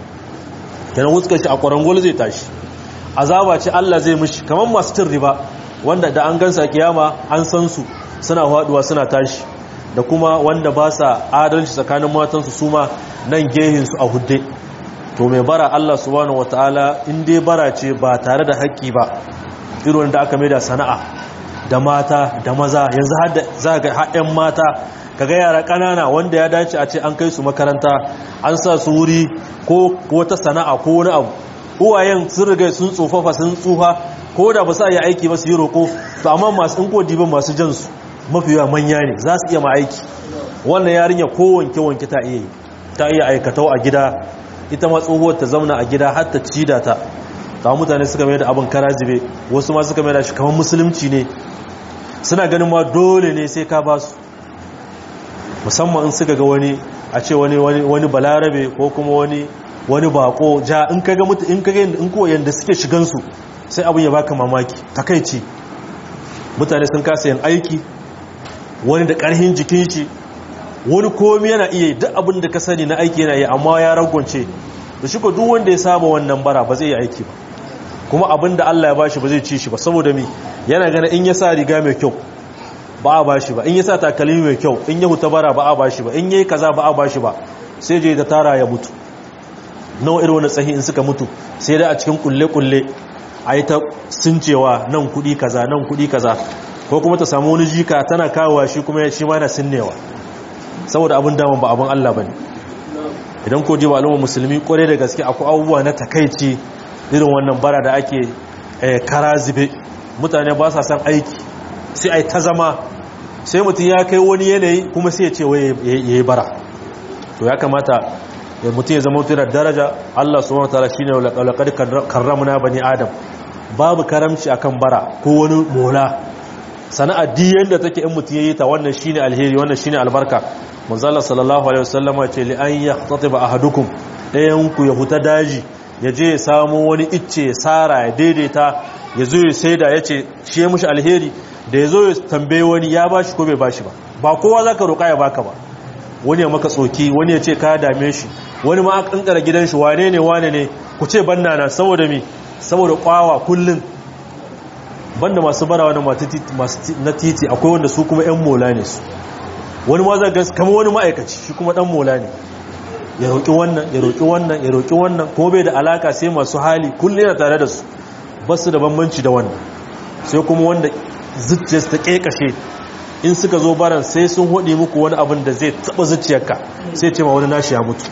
kenan huskar shi a kwarangol zai tashi azaba ce Allah zai mishi kamar masu cin riba wanda da an gansa kiyama an san su suna haduwa suna tashi da kuma wanda ba sa adalci tsakanin matansu su ma nan gehin su a hudde to mai bara Allah subhanahu wataala in dai bara ce ba tare da haƙƙi ba irin da aka mai da sana'a da mata da maza yanzu har da za ga haɗin mata kaga yara ƙanana wanda ya dace a ce an kai su makaranta an sa su wuri ko wata sana'a ko wani abu uwayen sun riga sun tsofafa sun tsufa ko da ba sa yi aiki ba su yi roƙo to amma masu in ko dibin masu jan su mafi yawa manya ne za su iya ma aiki wannan yarinya ko wanke wanke ta iya yi ta iya aikatau a gida ita ma tsohuwar ta zauna a gida har ta ci da ta ta mutane suka mai da abin kara jibe wasu ma suka mai da shi kamar musulunci ne suna ganin ma dole ne sai ka ba su musamman in suka ga wani a ce wani wani balarabe ko kuma wani wani bako ja in kaga mutu in kaga in ko yanda suke shigan su sai abin ya baka mamaki takeici mutane sun kasa yin aiki wani da karhin jikin shi wani komai yana iya duk abin da ka sani na aiki yana yi amma ya ragwance da shi ko duk wanda ya saba wannan bara ba zai yi aiki ba kuma abin da Allah ya bashi ba zai ci shi ba saboda mi yana gana in ya sa riga mai kyau ba a bashi ba in ya sa takalmi mai kyau in ya huta bara ba a bashi ba in yayi kaza ba a bashi ba sai je da tara ya mutu nawa irin wani tsahi in suka mutu sai da a cikin kulle-kulle a yi ta sincewa nan kudi kaza nan kudi kaza ko kuma ta samu wani jika tana kawowa shi kuma shi ma yana sinnewa saboda abin daman ba abin Allah bane idan ko ji ba al'umma musulmi kware da gaske akwai abubuwa na takaici irin wannan bara da ake kara zube mutane ba sa san aiki sai ai ta zama sai mutum ya kai wani yanayi kuma sai ya ce wai ya yi bara to ya kamata ya mutum ya zama mutum daraja Allah subhanahu wataala shine laqad karramna bani adam babu karamci akan bara ko wani mola sana'a diyan da take in mutum yayi ta wannan shine alheri wannan shine albarka manzo Allah sallallahu alaihi wasallama ce li an yahtatiba ahadukum dayan ku ya huta daji ya je ya samu wani icce sara ya daidaita ya zo ya saida yace shi ya mushi alheri da ya zo ya tambaye wani ya bashi ko bai bashi ba ba kowa zaka roƙa ya baka ba wani ya maka tsoki wani ya ce ka dame shi wani ma an kankara gidan shi wane ne wane ne ku ce banna na saboda mi saboda kwawa kullun banda masu barawa na na titi akwai wanda su kuma yan mola ne su wani ma za gas kama wani ma'aikaci shi kuma dan mola ne ya roƙi wannan ya roƙi wannan ya roƙi wannan kuma bai da alaka sai masu hali kullum yana tare da su ba su da bambanci da wannan sai kuma wanda zuciyarsu ta ƙeƙashe in suka zo baran sai sun hudi muku wani abin da zai taba zuciyarka sai ce ma wani nashi ya mutu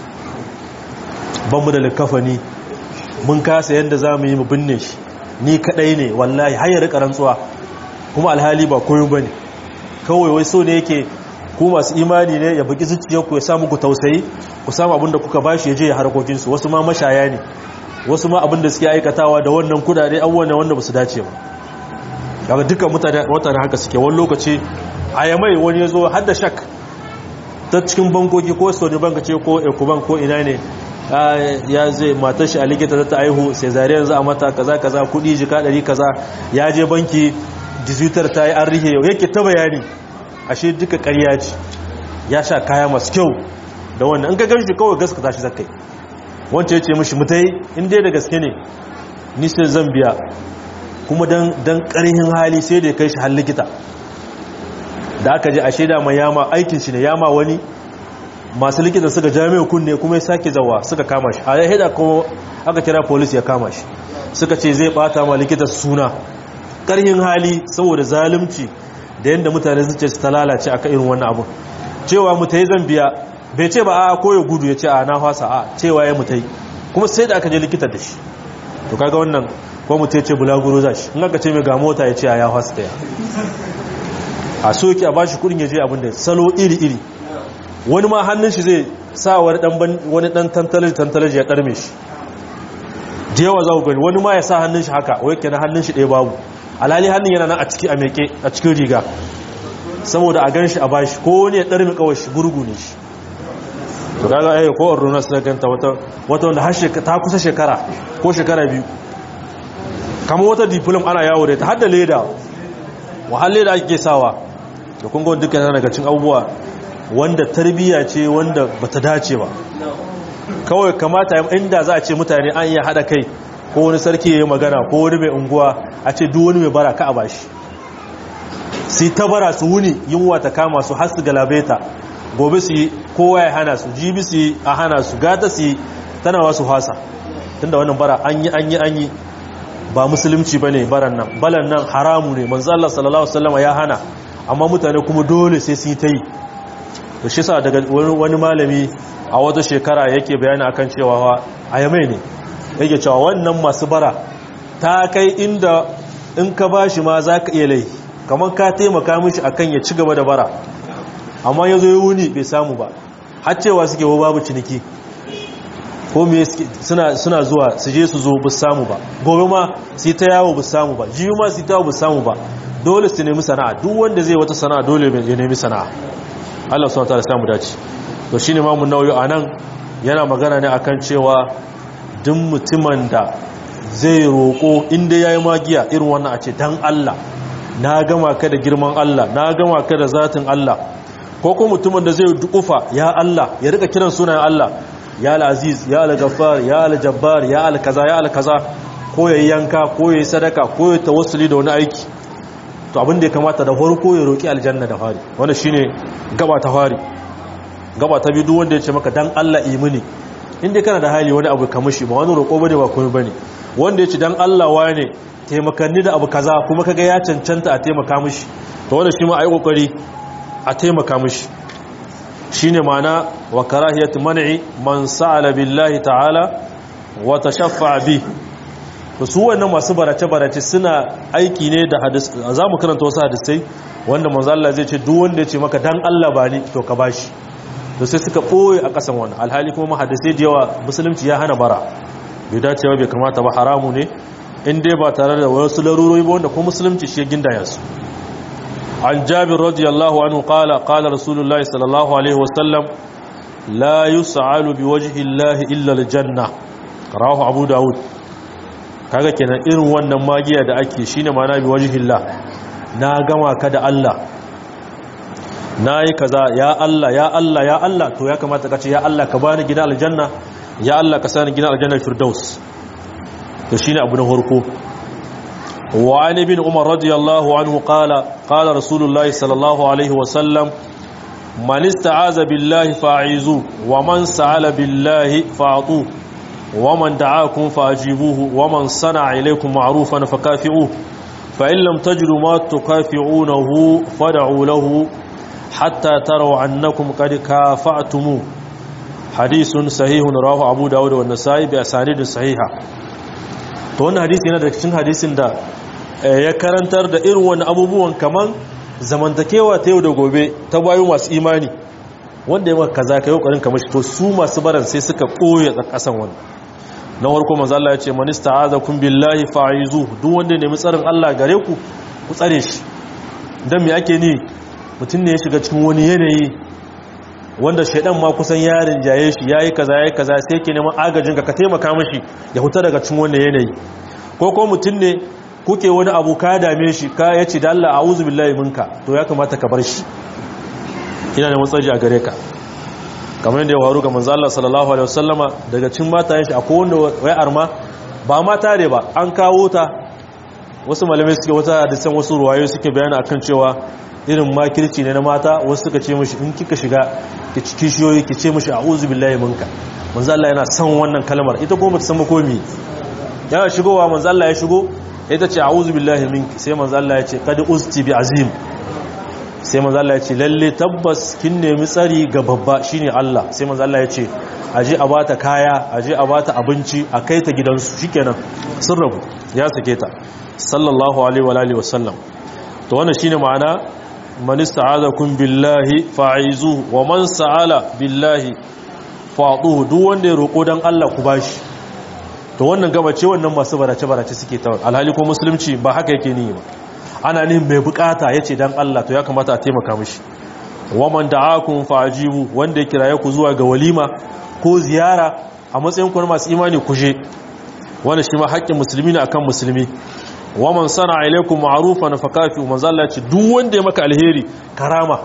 ban mu da likafani mun kasa yadda za mu yi mu binne shi ni kadai ne wallahi har ya rika rantsuwa kuma alhali ba koyo bane kawai wai so ne yake ku masu imani ne ya buki zuciyarku ya sa muku tausayi ku samu abin da kuka bashi ya je ya harkokin su wasu ma mashaya ne wasu ma abin da suke aikatawa da wannan kudade abubuwan wanda ba su dace ba daga dukkan mutane haka suke wani lokaci a yamai wani ya zo har da shak ta cikin bankoki ko sony banka ce ko ekuban ko ina ne ya zai matar shi a likita ta aihu sai zariyar za a mata kaza kaza kudi jika ɗari kaza ya je banki dizutar ta yi an rihe yau yake ta bayani ashe duka ƙarya ce ya sha kaya masu kyau da wannan in ka gan shi kawai gaskata shi zakai wancan ya ce mishi mutai in dai da gaske ne ni sai zan biya kuma don ƙarhin hali sai da ya kai shi har likita da aka je a shaida mai yama aikin shi ne yama wani masu likitan suka jami'a kunne kuma ya sake zawa suka kama shi a ya haida kuma aka kira polis ya kama shi suka ce zai bata ma likitan suna ƙarhin hali saboda zalunci da yadda mutane zuce su ta lalace aka irin wannan abu cewa mutai zan biya bai ce ba a ko ya gudu ya ce a na fasa a cewa ya mutai kuma sai da aka je likitan da shi to kaga wannan ko mutum ce bulaguro za shi in aka ce mai ga mota ya ce a ya hasta ya a so yake a ba shi kudin ya je abinda salo iri-iri wani ma hannun shi zai sa wani dan tantalaji ya ɗarme shi da yawa za ku gani wani ma ya sa hannun shi haka wai kenan hannun shi ɗaya babu alhali hannun yana nan a ciki a meke a cikin riga saboda a gan shi a bashi ko wani ya ɗarme kawai shi gurgu ne shi to kaga ai ko orona sai ganta wata wata wanda har ta kusa shekara ko shekara biyu kamar wata diplom ana yawo da ta hada leda wahalle da ake sawa da kun gawon dukkan daga cin abubuwa wanda tarbiyya ce wanda bata dace ba kawai kamata inda za a ce mutane an iya hada kai ko wani sarki ya yi magana ko wani mai unguwa a ce duk wani mai bara ka a bashi sai ta bara su wuni yunwa ta kama su har su galabeta gobe su yi kowa ya hana su jibi su yi a hana su gata su yi tana wasu hasa tunda wannan bara an yi an yi an yi ba musulunci ba ne baran nan balan nan haramu ne manzo Allah sallallahu alaihi wasallam ya hana amma mutane kuma dole sai su yi ta yi da shi sa daga wani malami a wata shekara yake bayani akan cewa a yamai ne yake cewa wannan masu bara ta kai inda in ka bashi ma za ka iya laifi kamar ka taimaka mishi akan ya ci gaba da bara amma ya zo ya wuni bai samu ba har cewa suke wa babu ciniki ko me suna zuwa su je su zo bu samu ba gobe ma su ta yawo bu samu ba jiyu ma su ta yawo bu samu ba dole su nemi sana'a duk wanda zai wata sana'a dole ya nemi sana'a Allah subhanahu wataala samu dace to shine ma mun nauyi anan yana magana ne akan cewa duk mutumin da zai roko inda yayi magiya irin wannan a ce dan Allah na gama ka da girman Allah na gama ka da zatin Allah ko ko mutumin da zai dukufa ya Allah ya rika kiran sunayen Allah ya al-aziz ya al-ghaffar ya al-jabbar ya al-kaza ya al-kaza ko yayi yanka ko yayi sadaka ko yayi tawassuli da wani aiki to abin da ya kamata da farko ya roki aljanna da fari wannan shine gaba ta fari gaba ta biyu duk wanda ya ce maka dan Allah imini inda kana da hali wani abu kamar shi ba wani roƙo bane ba komai bane wanda ya ce dan Allah wane taimakanni da abu kaza kuma kaga ya cancanta a taimaka mishi to wannan shi ma ai kokari a taimaka mishi shine mana wa karahiyat man'i man sa'ala billahi ta'ala wa tashaffa bi to su wannan masu barace barace suna aiki ne da hadis zamu karanta wasu hadisai wanda manzo Allah zai ce duk wanda ya ce maka dan Allah ba ni to ka bashi to sai suka ɓoye a ƙasan wannan alhali kuma mahadisai da yawa musulunci ya hana bara bai dace ba bai kamata ba haramu ne in dai ba tare da wasu larurori ba wanda kuma musulunci shi ya gindaya su an jabir radiyallahu anhu qala qala rasulullahi sallallahu alaihi wasallam la yus'alu biwajhi llahi illa aljanna rawahu abu daud kaga kenan irin wannan magiya da ake shine ma'ana biwajhi llah na gama ka da Allah nayi kaza ya Allah ya Allah ya Allah to ya kamata ka ce ya Allah ka bani gidan aljanna ya Allah ka sani gidan aljanna firdaus to shine abu na farko wa an ibn umar radiyallahu anhu qala qala rasulullahi sallallahu alaihi wa sallam man ista'aza billahi fa'izu wa man sa'ala billahi fa'atu wa man da'akum fa'ajibuhu wa man sana'a ilaykum ma'rufan fakafi'uhu fa in lam tajidu ma tukafi'unahu fad'u lahu hatta taraw annakum qad kafa'tumu hadithun sahihun rawahu abu dawud wa an-nasa'i bi asanidin sahiha to wannan hadisi yana da cikin hadisin da ya karantar da irin wani abubuwan kaman zamantakewa ta yau da gobe ta bayu masu imani wanda ya maka kaza ka yi ƙoƙarin kamar shi to su masu baran sai suka ɓoye a ƙasan wani na warko manzo Allah ya ce man ista'azakum billahi fa'izu duk wanda ya nemi tsarin Allah gare ku ku tsare shi dan me ake ni mutum ne ya shiga cikin wani yanayi wanda shaidan ma kusan yarin jaye shi yayi kaza yayi kaza sai ke neman agajin ka ka taimaka mishi ya huta daga cikin wannan yanayi ko ko mutum ne kuke wani abu ka dame shi ka yace da Allah a'udhu billahi minka to ya kamata ka bar shi ina neman tsaji a gare ka kamar yadda ya faru ga manzo Allah sallallahu alaihi wasallama daga cikin matayen shi akwai wanda wai arma ba mata ne ba an kawo ta wasu malamai suke wata hadisan wasu ruwayoyi suke bayani akan cewa irin makirci ne na mata wasu suka ce mishi in kika shiga ki kishiyoyi ki ce mishi a'udhu billahi minka manzo Allah yana son wannan kalmar ita ko bata san ba komi yana shigowa manzo Allah ya shigo ita ce a'udhu billahi minki sai manzo Allah ya ce qad usti bi azim sai manzo Allah ya ce lalle tabbas kin nemi tsari ga babba shine Allah sai manzo Allah ya ce aje a bata kaya aje a bata abinci a kai ta gidansu shikenan sun rabu ya sake ta sallallahu alaihi wa alihi wasallam to wannan shine ma'ana man ista'azakum billahi fa'izuhu wa man sa'ala billahi fa'tuhu duk wanda ya roko dan Allah ku bashi to wannan gaba ce wannan masu barace barace suke ta alhali ko musulunci ba haka yake ni ba ana ne mai bukata yace dan Allah to ya kamata a taimaka mishi wa man da'akum fa'jibu wanda ya kiraye ku zuwa ga walima ko ziyara a matsayin ku na masu imani ku je wannan shi ma haƙƙin musulmi ne akan musulmi wa man sana ilaikum ma'rufan fakafi manzo Allah ce duk wanda ya maka alheri karama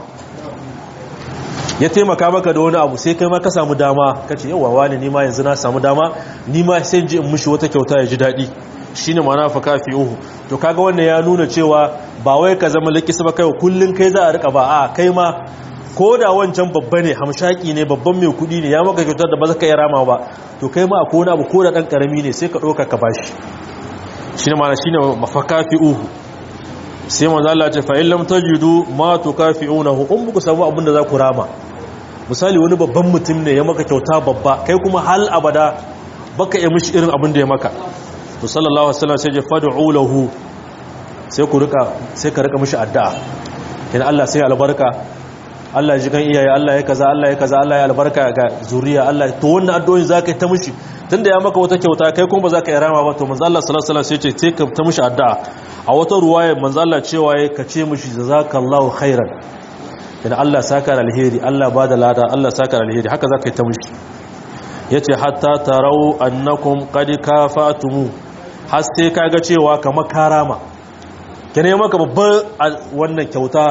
ya taimaka maka da wani abu sai kai ma ka samu dama kace yawa wani ni ma yanzu na samu dama ni ma sai ji in mushi wata kyauta ya ji dadi shine ma'ana fakafi uhu to kaga wannan ya nuna cewa ba wai ka zama likisa ba kai kullun kai za a rika ba a kai ma ko da wancan babba ne hamshaki ne babban mai kudi ne ya maka kyautar da ba za ka iya rama ba to kai ma akwai wani abu ko da dan karami ne sai ka ɗauka ka bashi shi ne mana shi ne mafakafi uhu sai manzala ce fa'in lam tajidu ma to kafi unahu in buku samu abin da za ku rama misali wani babban mutum ne ya maka kyauta babba kai kuma hal abada baka yi mishi irin abin da ya maka to sallallahu alaihi wasallam sai ya fad'u lahu sai ku rika sai ka rika mishi addu'a kin Allah sai albarka Allah ya ji kan iyaye Allah ya kaza Allah ya kaza Allah ya albarka ga zuriya Allah to wannan addu'o'in zaka yi ta mishi tunda ya maka wata kyauta kai kuma ba za ka yi rama ba to manzo Allah sallallahu alaihi wasallam sai ce ka ta mishi addu'a a wata ruwaya manzo Allah cewa ya kace mishi jazakallahu khairan idan Allah saka alheri Allah bada lada Allah saka alheri haka za ka yi ta mishi yace hatta tarau annakum qad kafatumu har sai kaga cewa kamar karama kene maka babban wannan kyauta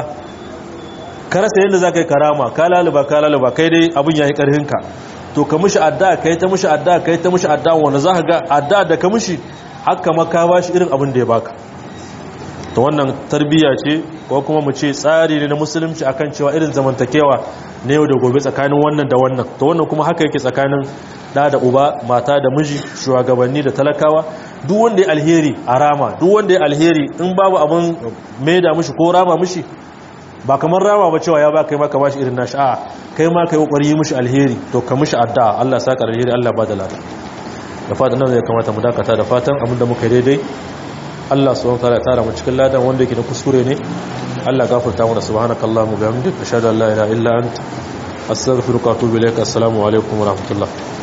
ka rasa yadda za ka yi karama ka laluba ka laluba kai dai abin ya yi ƙarhinka to ka mushi adda ka yi ta mushi adda ka yi ta mushi adda wanda za ka ga adda da ka mushi haka maka ba shi irin abin da ya baka to wannan tarbiyya ce ko kuma mu ce tsari ne na musulunci akan cewa irin zamantakewa na yau da gobe tsakanin wannan da wannan to wannan kuma haka yake tsakanin da da uba mata da miji shugabanni da talakawa duk wanda ya alheri a rama duk wanda ya alheri in babu abin maida mushi ko rama mushi ba kamar rama ba cewa ya ba kai maka bashi irin nashi a kai ma kai kokari yi mishi alheri to ka mishi addu'a Allah saka alheri Allah ba da lada da fatan nan zai kamata mu dakata da fatan abinda muka yi daidai Allah subhanahu wa ta'ala ya tara mu cikin ladan wanda yake da kuskure ne Allah gafarta mana subhanakallahumma bihamdika ashhadu an la ilaha illa anta astaghfiruka wa atubu ilaik assalamu alaikum wa rahmatullah